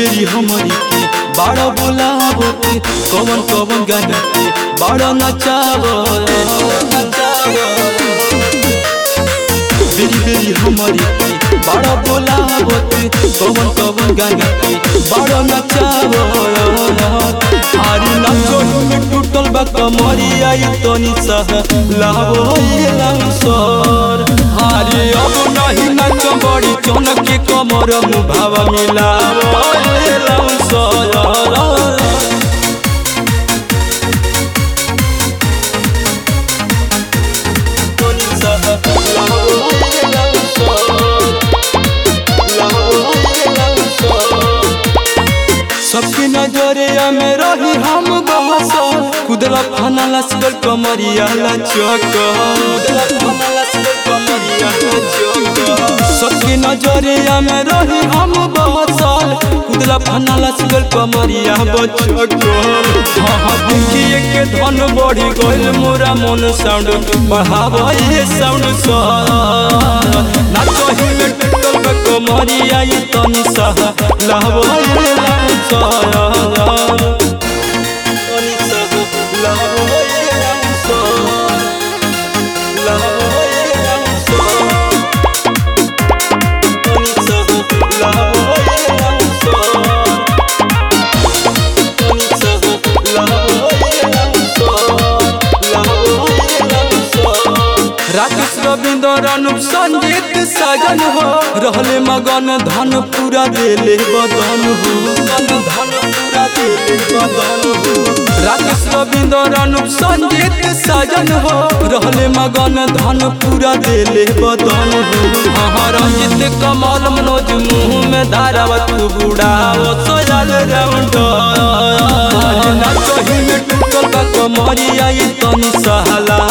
बेरी हमरी के बाड़ा बोलाबो के कवन कवन गाना के बाड़ा नचाबो बेरी बेरी हमरी के बाड़ा बोलाबो के कवन कवन गाना के बाड़ा नचाबो आरी नाचो में टूटल बा कमरिया ई तनी सह लावो ये लाउसर आरी अब नहीं नाच बड़ी चमक के कमर मुभाव मिलावो ये लाउसर तनी सह लावो ये लाउसर लावो ये लाउसर सबके नजरिया में रही हम बहस कुदला खाना लस्कर कमरिया लचक सबके नजरिया में रही हम बहसल कुदला खाना लस्कर कमरिया बचक हाँ हाँ देखिए के धन बढ़ी गइल मोरा मन साउंड बढ़ावा ये साउंड सा नाचही में टूटल बा कमरिया ये तनी सह लावा ये लाउंड सा तनी सह लावा ये लाउंड सा लावा ये लाउंड सा तनी सह लावा ये लाउंड सा तनी सह लावा ये लाउंड सा लावा ये लाउंड सा राकेश रविंद्र अनुप संगीत साजन हो रहले मगन धन पूरा देले बदन हो धन पूरा देले बदन हो राकेश रविंद्र अनुप संगीत साजन हो रहले मगन धन पूरा देले बदन हो हाँ रंजित कमल मनोज मुँह में धारावत बुढ़ाओ सोयल राउंड नाचही में टूटल बा कमरिया ई तनी सहला